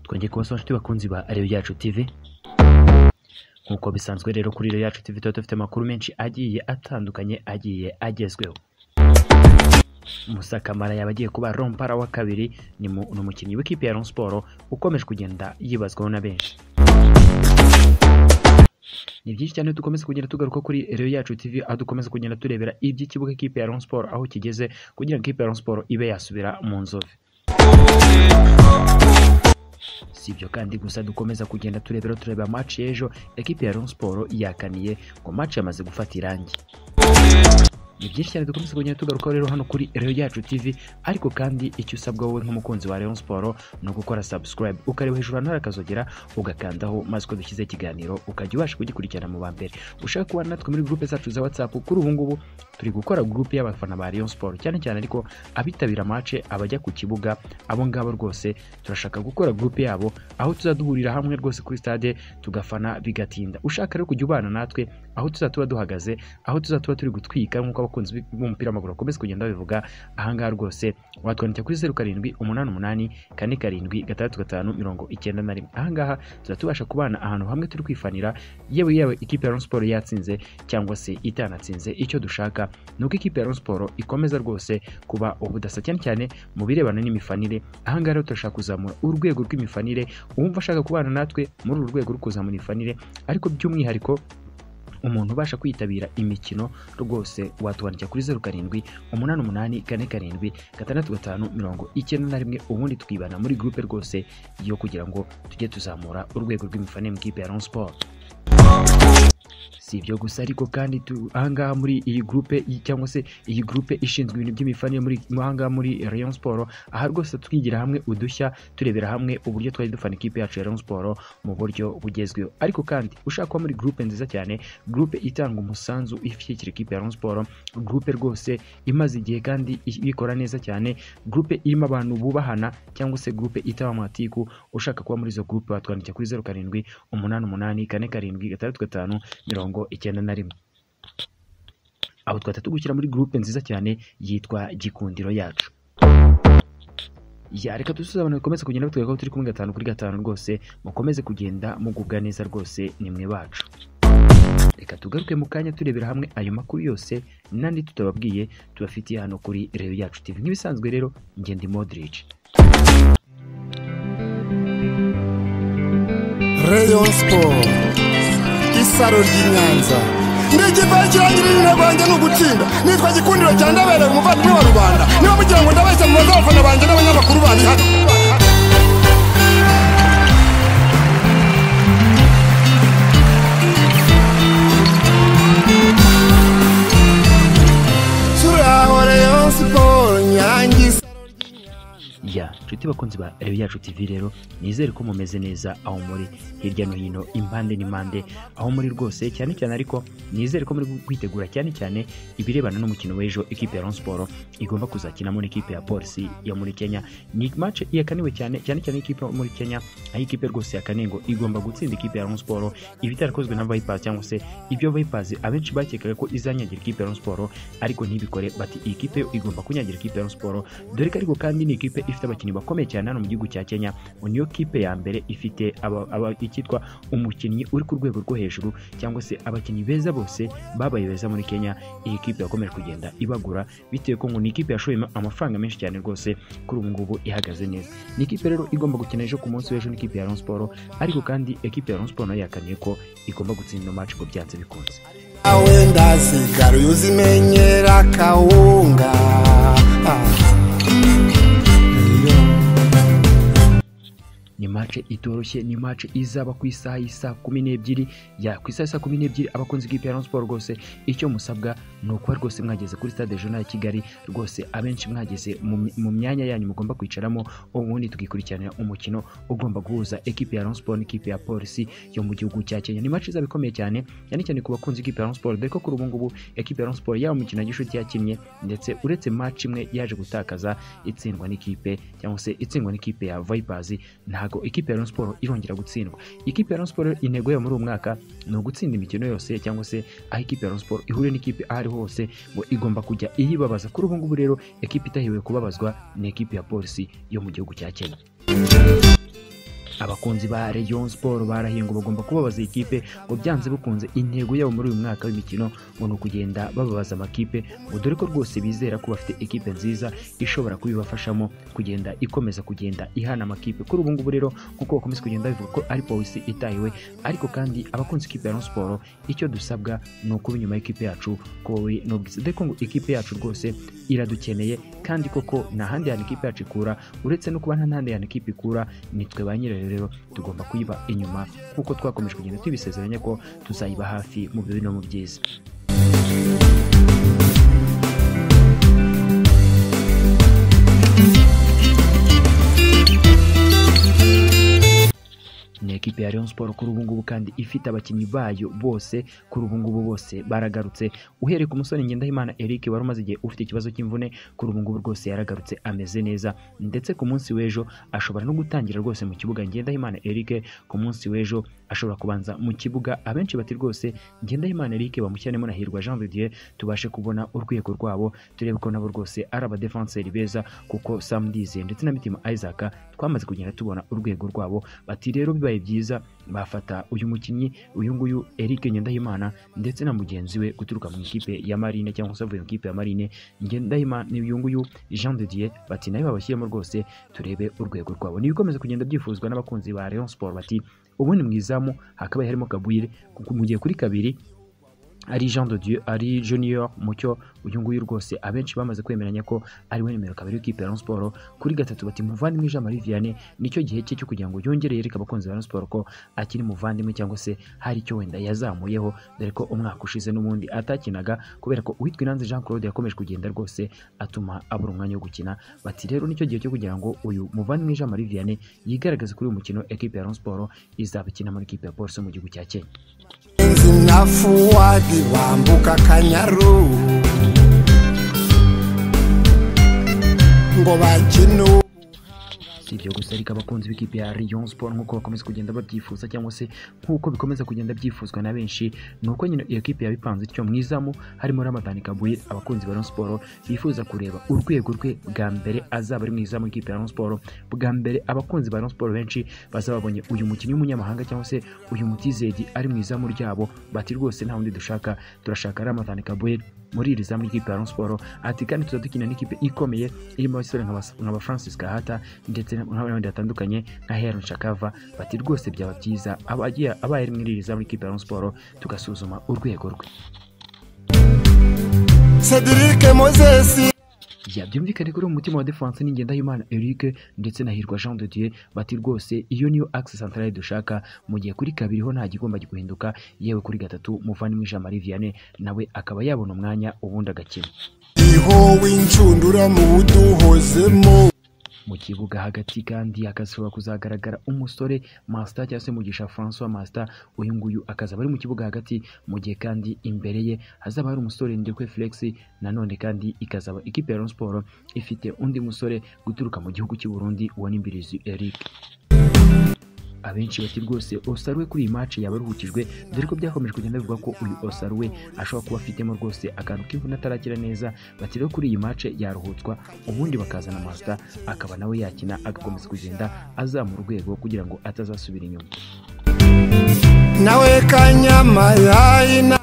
twongeye kubasaba inshuti bakunzi ba Reyo Yacu TV nk'uko bisanzwe rero kuri Reyo Yacu TV tuba dufite amakuru menshi agiye atandukanye agiye agezweho Musakamara yaba agiye kuba rompara wa kabiri ni mu- ni umukinnyi w'ikipe ya Rayon Sport ukomeje kugenda yibazwaho na benshi ni byinshi cyane dukomeza kugenda tugaruka kuri Reyo Yacu TV aho dukomeza kugenda turebera iby'ikibuga ikipe ya Rayon Sport aho kigeze kugira ngo ikipe ya Rayon Sport ibe yasubira mu nzove si ibyo kandi gusa dukomeza kugenda turebera tureba match y'ejo ekipe ya Rayon Sport yakaniye ngo match yamaze gufata irangi ni byinshi cyane dukomeza kugenda tugarukaho rero hano kuri Reyo Yacu TV ariko kandi icyo usabwa wowe nk'umukunzi wa Rayon Sport ni ugukora subscribe ukareba hejuru ahantu hari akazogera ugakandaho maze uko dushyize ikiganiro ukajya ubasha kugikurikirana mu ba mbere ushaka kuba natwe muri groupe zacu za WhatsApp kuri ubu ngubu turi gukora groupe y'abafana ba Rayon Sport cyane cyane ariko abitabira match abajya ku kibuga abo ngabo rwose turashaka gukora groupe yabo aho tuzaduhurira hamwe rwose kuri stade tugafana bigatinda ushaka rero kujya ubana natwe aho tuzatuba duhagaze aho tuzatuba turi gutwika nk'uko abakunzi b- b'umupira w'amaguru bakomeza kugenda babivuga ahangaha rwose watwandikira kuri zeru karindwi umunani umunani kane karindwi gatandatu gatanu mirongo icyenda na rimwe ahangaha tuzatubasha kubana ahantu hamwe turi kwifanira yewe yewe ikipe ya Rayon Sport yatsinze cyangwa se itanatsinze icyo dushaka ni uko ikipe ya Rayon Sport ikomeza rwose kuba ubudasa cyane cyane mu birebana n'imifanire ahangaha rero turashaka kuzamura urwego rw'imifanire uwumva ashaka kubana natwe muri uru rwego rwo kuzamura imifanire ariko by'umwihariko umuntu ubasha kwitabira imikino rwose watubandikira kuri zeru karindwi umunani umunani kane karindwi gatandatu gatanu mirongo icyenda na rimwe ubundi tukibana muri gurupe rwose yo kugira ngo tujye tuzamura urwego rw'imifanire mu kipe ya Rayon Sport si ibyo gusa ariko kandi tu- ahangaha muri iyi gurupe cyangwa se iyi gurupe ishinzwe ibintu by'imifanire muri ahangaha muri Rayon Sport aha rwose twigira hamwe udushya turebera hamwe uburyo twari dufana ikipe yacu ya Rayon Sport mu buryo bugezweho ariko kandi ushaka kuba muri gurupe nziza cyane gurupe itanga umusanzu ishyigikira ikipe ya Rayon Sport gurupe rwose imaze igihe kandi i- ikora neza cyane gurupe irimo abantu bubahana cyangwa se gurupe itaba amatiku ushaka kuba muri izo gurupe watwandikira kuri zeru karindwi umunani umunani kane karindwi gatandatu gatanu mirongo icyenda na rimwe aho twahita tugushyira muri gurupe nziza cyane yitwa gikundiro yacu ya reka dusuze abantu bikomeze kugenda batwereka ko turi kumwe gatanu kuri gatanu rwose mukomeze kugenda mugubwa neza rwose ni mwe bacu reka tugaruke mu kanya turebera hamwe ayo makuru yose n'andi tutababwiye tubafitiye hano kuri reyo yacu tv nk'ibisanzwe rero njye ndi modrici Rayon Sport isaro ry'i Nyanza ndigivaho kirangira izina rwanjye ni ugutsinda nitwa gikundiro cya ndabereye umuvandimwe wa rubanda niba mugira ngo ndabeshya mu bazabafana banjye n'abanyamakuru bandi hano turaho Rayon Sport nyangiza ya nshuti bakunzi ba reyo yacu tv rero nizere ko mumeze neza aho muri hirya no hino impande n'impande aho muri rwose cyane cyane ariko nizere ko muri kwitegura cyane cyane ibirebana n'umukino w'ejo ikipe ya Rayon Sport igomba kuzakinamo n'ikipe ya polisi yo muri kenya ni match yakaniwe cyane cyane cyane ikipe yo muri kenya aho ikipe rwose yakaniye ngo igomba gutsinda ikipe ya Rayon Sport ibitarakozwe na Vipers cyangwa se ibyo Vipers abenshi bakekaga ko izanyagira ikipe ya Rayon Sport ariko ntibikore bati iyi kipe yo igomba kunyagira ikipe ya Rayon Sport dore ko ariko kandi ni ikipe ifite abakinnyi bakomeye cyane hano mu gihugu cya Kenya ngo niyo kipe ya mbere ifite aba- aba- icyitwa umukinnyi uri ku rwego rwo hejuru cyangwa se abakinnyi beza bose babaye beza muri Kenya iyi kipe yakomeje kugenda ibagura bitewe ko ngo ni ikipe yashoye ama- amafaranga menshi cyane rwose kuri ubu ngubu ihagaze neza ni ikipe rero igomba gukina ejo ku munsi w'ejo n'ikipe ya Rayon Sport ariko kandi ekipe ya Rayon Sport nayo yakaniye ko igomba gutsinda match ngo byanze bikunze awe ndasigara uyu uzimenyera kawunga ni mace itoroshye ni mace izaba ku isaha y'isa kumi n'ebyiri ya ku isaha y'isa kumi n'ebyiri abakunzi bw'ikipe ya Rayon Sport rwose icyo musabwa ni ukuba rwose mwageze kuri stade jona ya kigali rwose abenshi mwageze mu my- mu myanya yanyu mugomba kwicaramo ubundi tukikurikiranira umukino ugomba guhuza ekipe ya Rayon Sport n'ikipe ya polisi yo mu gihugu cya kenya ni mace izaba ikomeye cyane cyane cyane ku bakunzi bw'ikipe ya Rayon Sport dore ko kuri ubu ngubu ekipe ya Rayon Sport yaba umukino gishuti yakinnye ndetse uretse match imwe yaje gutakaza itsindwa n'ikipe cyangwa se itsindwa n'ikipe ya Vipers ntago ikipe ya Rayon Sport irongera gutsindwa ikipe ya Rayon Sport intego yayo muri uyu mwaka ni ugutsinda imikino yose cyangwa se aho ikipe ya Rayon Sport ihuriye n'ikipe aho ariho hose ngo igomba kujya iyibabaza kuri ubu ngubu rero ekipe itahiwe kubabazwa ni ekipe ya polisi yo mu gihugu cya Kenya abakunzi ba Rayon Sport barahinga bagomba kubabaza ikipe ngo byanze bikunze intego yabo muri uyu mwaka w'imikino ngo ni ukugenda bababaza amakipe ngo dore ko rwose bizera ko bafite ikipe nziza ishobora kubibafashamo kugenda ikomeza kugenda ihana amakipe kuri ubu ngubu rero kuko bakomeza kugenda bivuga ko ari polisi itahiwe ariko kandi abakunze ikipe ya Rayon Sport icyo dusabwa ni ukuba inyuma y'ikipe yacu ko wowe n'ubwiza dore ko ngo ikipe yacu rwose iradukeneye kandi koko nta handi hantu ikipe yacu ikura uretse no kuba nta handi hantu ikipe ikura ni twe ba nyirayo rero tugomba kuyiba inyuma kuko twakomeje kugenda tubisezeranya ko tuzayiba hafi mu bibi no mu byiza ni ekipe ya Rayon Sport kuri ubu ngubu kandi ifite abakinnyi bayo bose kuri ubu ngubu bose baragarutse uhereye ku musore Ngendahimana Eric wari umaze igihe ufite ikibazo cy'imvune kuri ubu ngubu rwose yaragarutse ameze neza ndetse ku munsi w'ejo ashobora no gutangira rwose mu kibuga Ngendahimana Eric ku munsi w'ejo ashobora kubanza mu kibuga abenshi bati rwose Ngendahimana Eric bamushyiremo na Hirwa Jean Vidier tubashe kubona urwego rwabo turebe ko nabo rwose ari abadefenseri beza kuko Sam Ndizeye ndetse na Mitima Isaac twamaze kugenda tubona urwego rwabo bati rero bibaye byiza bafata uyu mukinnyi uyu nguyu Eric Ngendahimana ndetse na mugenzi we guturuka mu ikipe ya Marine cyangwa se avuye mu ikipe ya Marine Ngendahimana uyu nguyu Jean de Dieu bati nayo babashyiremo rwose turebe urwego rwabo nibikomeza kugenda byifuzwa n'abakunzi ba Rayon Sport bati ubundi mu izamu hakabaye harimo Kabuyire kuko mu gihe kuri kabiri ari Jean de Dieu ari Junior Mucyo uyu nguyu rwose abenshi bamaze kwemeranya ko ari we nimero kabiri w'ikipe ya Rayon Sport kuri gatatu bati muvandimwe Jean Marie Vianney nicyo gihe cye cyo kugira ngo yongere yereke abakunzi ba Rayon Sport ko akiri muvandimwe cyangwa se hari icyo wenda yazamuyeho dore ko umwaka ushize n'ubundi atakinaga kubera ko uwitwa Inanze Jean Claude yakomeje kugenda rwose atuma abura umwanya wo gukina bati rero nicyo gihe cyo kugira ngo uyu muvandimwe Jean Marie Vianney yigaragaze kuri uyu mukino ekipe ya Rayon Sport izabikina muri ekipe ya Police mu gihugu cya Kenya inzu na fuwadi bambuka akanyaru ngo bakine ubu si ibyo gusa ariko abakunzi b'ikipe ya Rayon Sport nk'uko bakomeza kugenda babyifuza cyangwa se nk'uko bikomeza kugenda byifuzwa na benshi ni uko nyine iyo kipe yabipanze ityo mu izamu harimo Ramadani Kabuye abakunzi ba Rayon Sport bifuza kureba urwego rwe bwa mbere azaba ari mu izamu y'ikipe ya Rayon Sport bwa mbere abakunzi ba Rayon Sport benshi bazaba babonye uyu mukinnyi w'umunyamahanga cyangwa se uyu mutizedi ari mu izamu ryabo bati rwose nta wundi dushaka turashaka Ramadani Kabuye muri iri zamu ry'ikipe ya Rayon Sport ati kandi tuzadukina n'ikipe ikomeye irimo abasore nka ba- nka ba Francis Kahata ndetse na- n'abandi batandukanye nka Heron Shakava bati rwose byaba byiza abagiye abaye ari muri iri zamu ry'ikipe ya Rayon Sport tugasuzuma urwego rwe sedirike mozesi Ya byumvikane kuri uwo mutima wa defense ni Ngendahimana Eric ndetse na Hirwa Jean de Dieu bati rwose iyo niyo axe centrale dushaka mu gihe kuri kabiri ho nta gigomba guhinduka yewe kuri gatatu muvandimwe Jean Marie Vianney nawe akaba yabona umwanya ubundi agakina iho w'inshundura mu buduhozemo mu kibuga hagati kandi hakazashobora kuzagaragara umusore Master cyangwa se mugisha François Master uyu nguyu akazaba ari mu kibuga hagati mu gihe kandi imbere ye hazaba hari umusore Ndekwe Felix nanone kandi ikazaba ikipe ya Rayon Sport ifite undi musore guturuka mu gihugu cy'u Burundi uwo ni Mbirizi Eric abenshi bati rwose Osaruwe kuri iyi match yabaruhukijwe dore ko byakomeje kugenda bivugwa ko uyu Osaruwe ashobora kuba afitemo rwose akantu k'imvune atarakira neza bati rero kuri iyi match yaruhutswa ubundi bakazana Master akaba nawe yakina agakomeza kugenda azamura urwego kugira ngo atazasubira inyuma nawe kanyamayayi na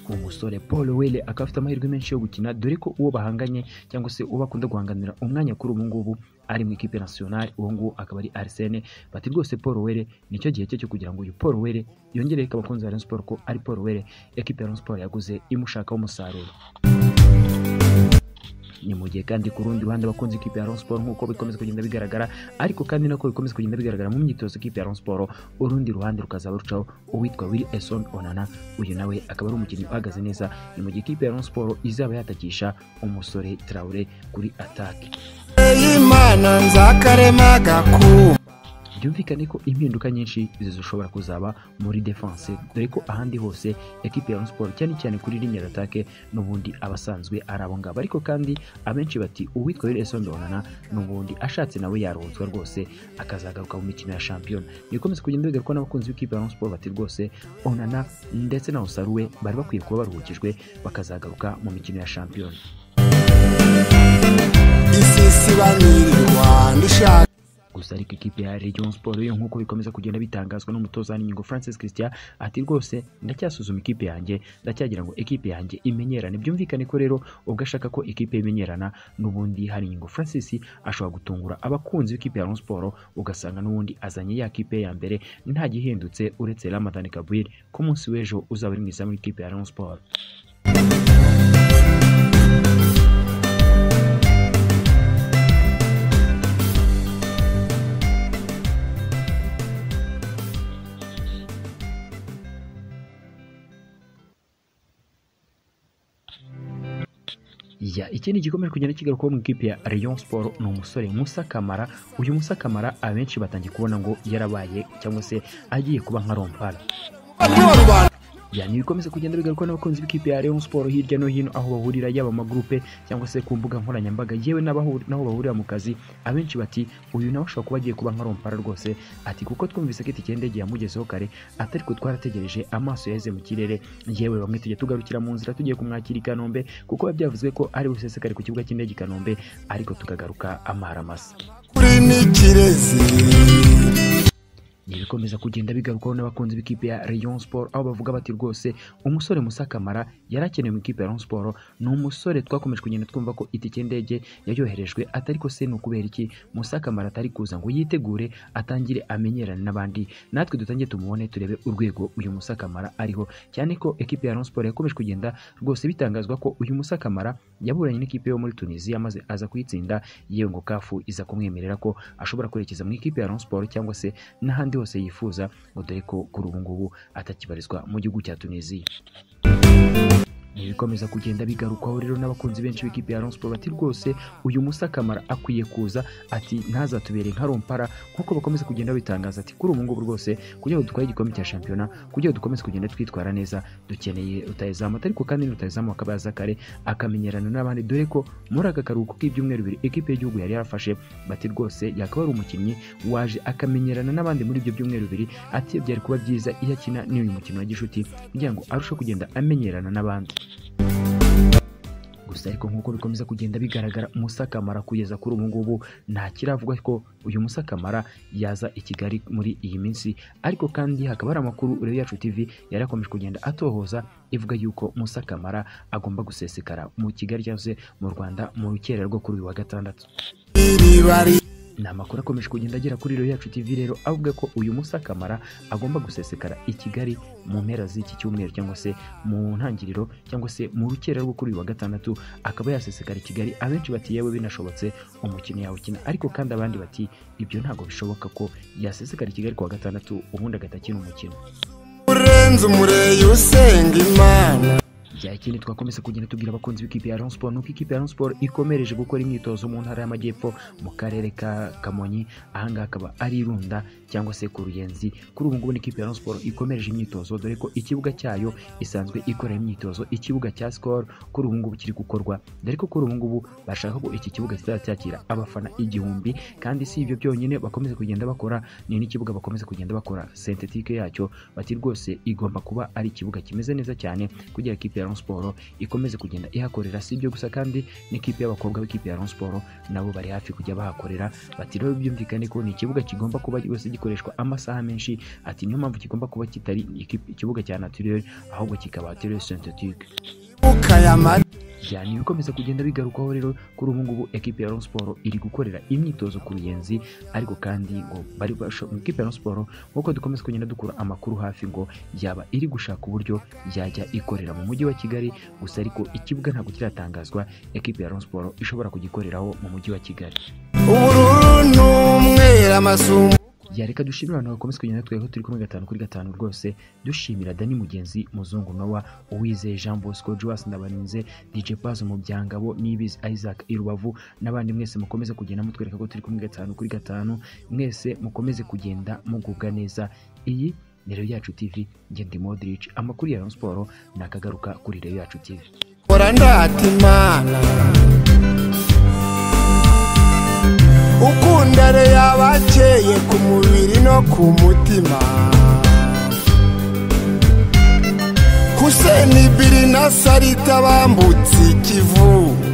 umusore paul wele akaba afite amahirwe menshi yo gukina dore ko uwo bahanganye cyangwa se uwo bakunda guhanganira umwanya kuri ubu ngubu ari mu ikipe nasiyonari uwo nguwo akaba ari arisene bati rwose paul wele nicyo gihe cye cyo kugira ngo uyu paul wele yongere ko abakunzi ba Rayon Sport ko ari paul wele ekipe ya Rayon Sport yaguze imushakaho umusaruro ni mu gihe kandi ku rundi ruhande abakunzi ikipe ya Rayon Sport nk'uko bikomeza kugenda bigaragara ariko kandi nako bikomeza kugenda bigaragara mu myitozo ikipe ya Rayon Sport urundi ruhande rukazaba rucaho uwitwa Willy Eson Onana uyu nawe akaba ari umukinnyi uhagaze neza ni mu gihe ikipe ya Rayon Sport izaba yatakisha umusore Traore kuri atake y'imana nzakarema gakuba byumvikane ko impinduka nyinshi zishobora kuzaba muri defense dore ko ahandi hose ekipe ya Rayon Sport cyane cyane kuri ligne d'attaque n'ubundi abasanzwe ari abo ngabo ariko kandi abenshi bati uwitwa Wilson Donana n'ubundi ashatse nawe yaruhutswa rwose akazagaruka mu mikino ya champion bikomeza kugenda bigarukwa n'abakunzi b'ikipe ya Rayon Sport bati rwose Onana ndetse na Osaruwe bari bakwiye kuba baruhukijwe bakazagaruka mu mikino ya champion isisibanirwa ndishaka gusa ariko ikipe ya Rayon Sport yo nk'uko bikomeza kugenda bitangazwa n'umutoza Ningo Francis Christian ati rwose ndacyasuzuma ikipe yanjye ndacyagira ngo ikipe yanjye imenyerane byumvikane ko rero ubwo ashaka ko ikipe imenyerana n'ubundi hari Ningo Francis ashobora gutungura abakunzi b'ikipe ya Rayon Sport ugasanga n'ubundi azanye ya kipe ya mbere nta gihindutse uretse Ramadan Gabriel ko munsi w'ejo uzaba ari mu izamu ry'ikipe ya Rayon Sport ya ikindi gikomeje kugenda kigarukaho mu ikipe ya Rayon Sport ni umusore Musa Kamara uyu Musa Kamara abenshi batangiye kubona ngo yarabaye cyangwa se agiye kuba nka rompara yani bikomeza kugenda bigaruka n'abakunzi b'ikipe ya Rayon Sport hirya no hino aho bahurira yaba amagurupe cyangwa se ku mbuga nkoranyambaga yewe n'abahu- n'aho bahurira mu kazi abenshi bati uyu nawe ashobora kuba agiye kuba nka rompara rwose ati kuko twumvise ko itike y'indege yamugezeho kare atari ko twarategereje amaso yaheze mu kirere yewe bamwe tujya tugarukira mu nzira tugiye kumwakira i Kanombe kuko biba byavuzwe ko ari busesekare ku kibuga cy'indege i Kanombe ariko tukagaruka amara masa kuri n'ikirezi ibikomeza kugenda bigarukaho n'abakunzi b'ikipe ya Rayon Sport aho bavuga bati rwose umusore Musa Kamara yari akenewe mu ikipe ya Rayon Sport ni umusore twakomeje kugenda twumva ko itike y'indege yayoherejwe atari ko se ni ukubera iki Musa Kamara atari kuza ngo yitegure atangire amenyerane n'abandi natwe dutangiye tumubone turebe urwego uyu Musa Kamara ariho cyane ko ekipe ya Rayon Sport yakomeje kugenda rwose bitangazwa ko uyu Musa Kamara yaburanye n'ikipe yo muri Tunisia maze aza kuyitsinda yewe ngo kafu iza kumwemerera ko ashobora kwerekeza mu ikipe ya Rayon Sport cyangwa se n'ahandi hose yifuza ngo dore ko kuri ubu ngubu atakibarizwa mu gihugu cya Tunisia ibikomeza kugenda bigarukwaho rero n'abakunzi benshi b'ikipe ya Rayon Sport bati rwose uyu Musa Kamara akwiye kuza ati ntazatubere nka rompara nk'uko bakomeza kugenda babitangaza ati kuri ubu ngubu rwose kugira ngo dutware igikombe cya shampiyona kugira ngo dukomeze kugenda twitwara neza dukeneye rutayizamu ariko kandi rutayizamu akaba yaza kare akamenyerana n'abandi dore ko muri aka karuhuko k'ibyumweru bibiri ikipe y'igihugu yari yarafashe bati rwose yakaba ari umukinnyi waje akamenyerana n'abandi muri ibyo byumweru bibiri ati byari kuba byiza iyo akina n'uyu mukino wa gishuti kugira ngo arusheho kugenda amenyerana n'abandi gusa ariko nk'uko bikomeza kugenda bigaragara Musa Kamara kugeza kuri ubu ngubu nta kiravugwa ko uyu Musa Kamara yaza i Kigali muri iyi minsi ariko kandi hakaba hari amakuru Reyo Yacu TV yari akomeje kugenda atohoza ivuga yuko Musa Kamara agomba gusesekara mu Kigali cyangwa se mu Rwanda mu rukera rwo kuri uyu wa gatandatu iriba ri ni amakuru akomeje kugenda agera kuri Reyo Yacu TV rero avuga ko uyu Musa Kamara agomba gusesekara i Kigali mu mpera z'iki cyumweru cyangwa se mu ntangiriro cyangwa se mu rukera rwo kuri uyu wa gatandatu akaba yasesekara i Kigali abenshi bati yewe binashobotse umukino yawukina ariko kandi abandi bati ibyo ntabwo bishoboka ko yasesekara i Kigali ku wa gatandatu ubundi agatakina umukino urenze umureyi usenga imana bya ikindi twakomeza kugenda tubwira abakunzi b'ikipe ya Rayon Sport nuko ikipe ya Rayon Sport ikomereje gukora imyitozo mu ntara y'amajyepfo mu karere ka Kamonyi ahangaha akaba ari irunda cyangwa se ku ruyenzi kuri ubu ngubu ni ikipe ya Rayon Sport ikomereje imyitozo dore ko ikibuga cyayo isanzwe ikora imyitozo ikibuga cya Skol kuri ubu ngubu kiri gukorwa dore ko kuri ubu ngubu bashaka ko iki kibuga kizajya cyakira abafana igihumbi kandi si ibyo byonyine bakomeza kugenda bakora ni n'ikibuga bakomeza kugenda bakora sentetike yacyo bati rwose igomba kuba ari ikibuga kimeze neza cyane kugira ngo ikipe ya Rayon Sport ikomeze kugenda ihakorera si ibyo gusa kandi n'ikipe y'abakobwa b'ikipe ya Rayon Sport nabo bari hafi kujya bahakorera bati rero byumvikane ko ni ikibuga kigomba kuba rwose gikoreshwa amasaha menshi ati niyo mpamvu kigomba kuba kitari iki- ikibuga cya naturel ahubwo kikaba naturel sentetike ukayamara cyane ibikomeza kugenda bigarukaho rero kuri ubu ngubu ekipe ya Rayon Sport iri gukorera imyitozo ku ruyenzi ariko kandi ngo bari basho- ekipe ya Rayon Sport nk'uko dukomeza kugenda dukura amakuru hafi ngo yaba iri gushaka uburyo yajya ikorera mu mujyi wa Kigali gusa ariko ikibuga ntabwo kiratangazwa ekipe ya Rayon Sport ishobora kugikoreraho mu mujyi wa Kigali ubururu n'umweru amasumo yareka dushimira abantu bakomeza kugenda twebwe turi kumwe gatanu kuri gatanu rwose dushimira dani mugenzi muzungu nowa uwizeye jean bosco joas ndabarinze dj paz mubyangabo nibizi isaac irubavu n'abandi mwese mukomeze kugenda mutwereka ko turi kumwe gatanu kuri gatanu mwese mukomeze kugenda mugubwa neza iyi ni reyo yacu tv njye ndi modric amakuru ya Rayon Sport ni akagaruka kuri reyo yacu tv kora ndata imana ukundare yabakeye ku mubiri no ku mutima huseni biri na sarita bambutse ikivu